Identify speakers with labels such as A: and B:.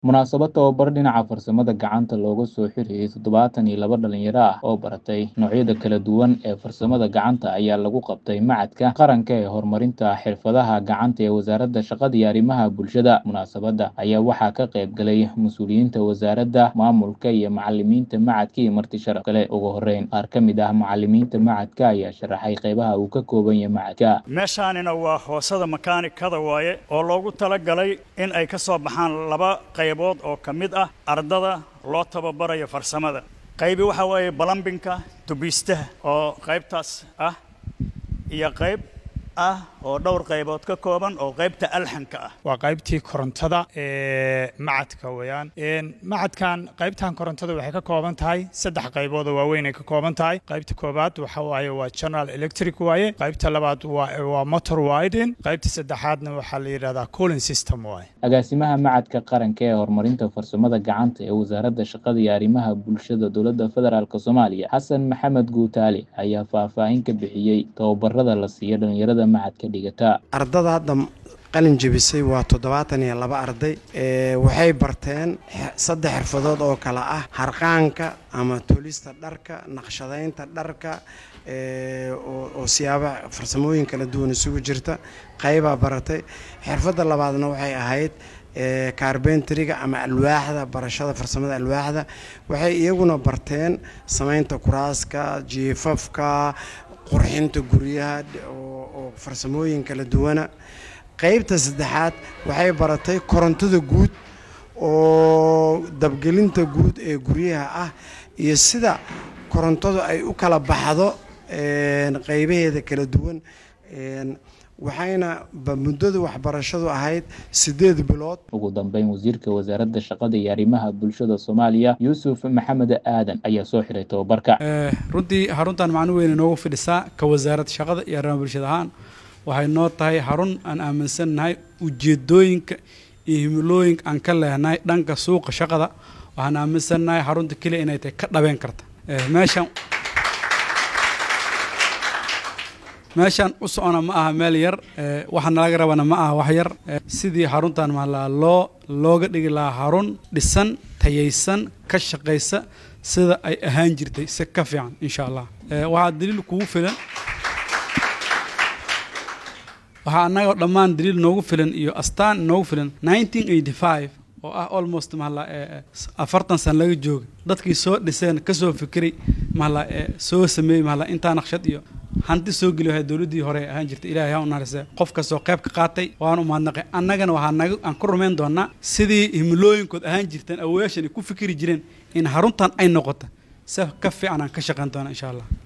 A: Munaasabad tababar dhinaca farsamada gacanta looga soo xiriyay toddobaatan iyo laba dhalinyaro ah oo baratay noocyada kala duwan ee farsamada gacanta ayaa lagu qabtay Machadka Qaranka ee Horumarinta Xirfadaha Gacanta ee Wasaaradda Shaqada iyo Arrimaha Bulshada. Munaasabadda ayaa waxaa ka qayb galay mas'uuliyiinta wasaaradda, maamulka, iyo macallimiinta machadka iyo marti sharaf kale. Ugu horreyn, qaar ka mid ah macallimiinta machadka ayaa sharaxay qaybaha uu ka kooban yahay machadka.
B: meeshaanina waa hoosada makaanikada waaye oo loogu talagalay in ay ka soo baxaan laba qaybood oo ka mid ah ardada loo tababarayo farsamada qaybi waxa waaye balambinka tubiistaha oo qaybtaas ah iyo qayb ah oo dhowr qaybood ka kooban oo qaybta alxanka ah
C: waa qaybtii korontada ee macadka weeyaan macadkan qaybtan korontada waxay ka kooban tahay saddex qaybood oo waaweyn ay ka kooban tahay qaybta koobaad waxa waaye waa general electric waaye qaybta labaad waa waa motor wiring qaybta saddexaadna waxaa la yidhahdaa cooling system waaye
A: agaasimaha machadka qaranka ee horumarinta farsamada gacanta ee wasaaradda shaqada iyo arrimaha bulshada dowladda federaalk soomaaliya xasan maxamed guutaale ayaa faahfaahin ka bixiyey tababarada la siiyo dhalinyarada machadka dhigata
D: ardada hadda qalin jebisay waa toddobaatan iyo laba arday waxay barteen saddex xirfadood oo kale ah harqaanka ama tolista dharka naqshadaynta dharka oo siyaaba farsamooyin kala duwan isugu jirta qaybaa baratay xirfadda labaadna waxay ahayd kaarbentriga ama alwaaxda barashada farsamada alwaaxda waxay iyaguna barteen samaynta kuraaska jiifafka qurxinta guryaha oo farsamooyin kala duwana qaybta saddexaad waxay baratay korontada guud oo dabgelinta guud ee guryaha ah iyo sida korontadu ay u kala baxdo qaybaheeda kala duwan waxayna muddada waxbarashadu ahayd siddeed bilood
A: ugu dambeyn wasiirka wasaaradda shaqada iyo arrimaha bulshada soomaaliya yuusuf maxamed aadan ayaa soo xiray tababarka
E: runtii xaruntan macno weyn inoogu fidhisaa ka wasaaradda shaqada iyo arrimaha bulshada ahaan waxay noo tahay xarun aan aaminsannahay ujeedooyinka iyo himilooyinka aan ka lehnahay dhanka suuqa shaqada waxaan aaminsannahay xarunta keliya inay tahay ka dhabeen karta meeshan meeshaan u socona ma aha meel yar waxaa nalaga rabana ma aha wax yar sidii xaruntan mahalaa loo looga dhigi lahaa xarun dhisan tayaysan ka shaqaysa sida ay ahaan jirtay si ka fiican insha allah waxaa daliil kugu filan waxaa annagao dhammaan daliil noogu filan iyo astaan noogu filan nineteen eighty five oo ah almost mahala afartan san laga jooga dadkii soo dhiseen kasoo fikiray mahala soo sameeyey mahala intaa naqshad iyo hanti soo geli wahay dowladdii hore ahaan jirtay ilahay ha u naharise qof kastoo qayb ka qaatay waan u mahadnaqay annagana waxaa naga aan ku rumayn doonaa sidii himilooyinkood ahaan jirteen awoyaashan ay ku fikiri jireen in haruntan ay noqoto si ka fiican aan ka shaqayn doona insha allah